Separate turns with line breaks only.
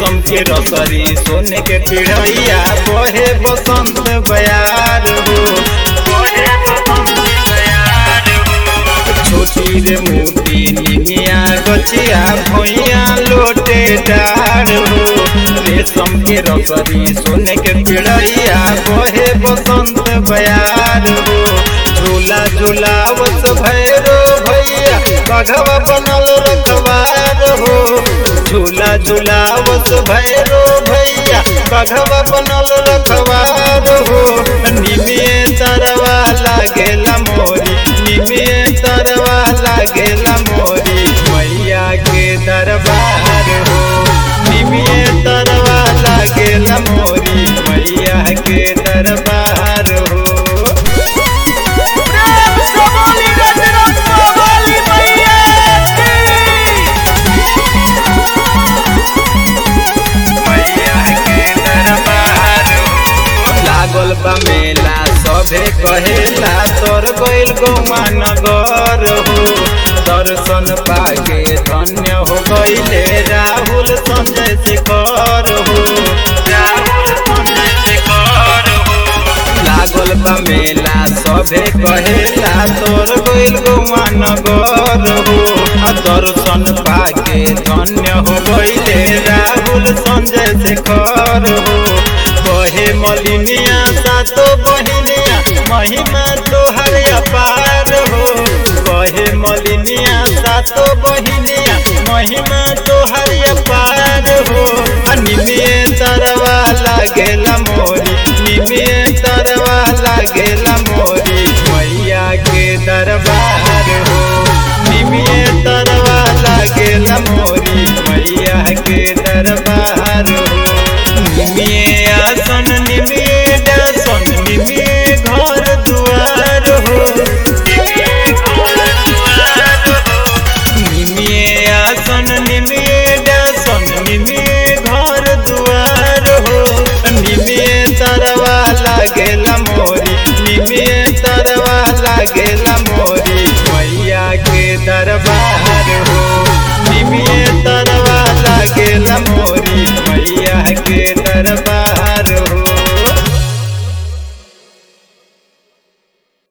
रेशम के रसरी सोने के पिढ़ैया बहे बसंत बयार हो बहे बसंत बयार हो छोटी रे मोटी निमिया गछिया भैया लोटे डार हो रेशम के रसरी सोने के पिढ़ैया बहे बसंत बयार हो झूला झूलावत भैरो भैया बघवा बनल रखवार हो झूला झूलावत भैरो भैया बघवा बनल रखवार हो निमिए तरवा लागेला मोरी निमिए तरवा लागेला मोरी मैया के दरबार हो निमिए तरवा लागेला मोरी मैया के दरबार हो
प्रेम से बोली रजरप्पा वाली मैया
मैया के दरबार लागल बा मेला सभे कहेला तोर गइल गौवा नगर हो दर्शन पाके धन्य हो गइले राहुल संजय शेखर हो राहुल संजय शेखर हो लागल बा मेला सभे कहेला तोर गइल गौवा नगर हो आ दर्शन पाके धन्य हो गइले राहुल संजय शेखर हो कहे मलिनिया सातो बहिनिया महिमा तोहर अपार हो कहे मलिनिया सातो बहिनिया महिमा तोहर अपार हो आ निमिए तरवा लागेला मोरी निमिए तरवा लागेला मोरी मैया के दरबार हो निमिए तरवा लागेला मोरी मैया के दरबार हो निमिए आसन निमिए दासन निमिए घर दुआर हो निमिए घर दुआर हो निमिए आसन निमिए दासन निमिए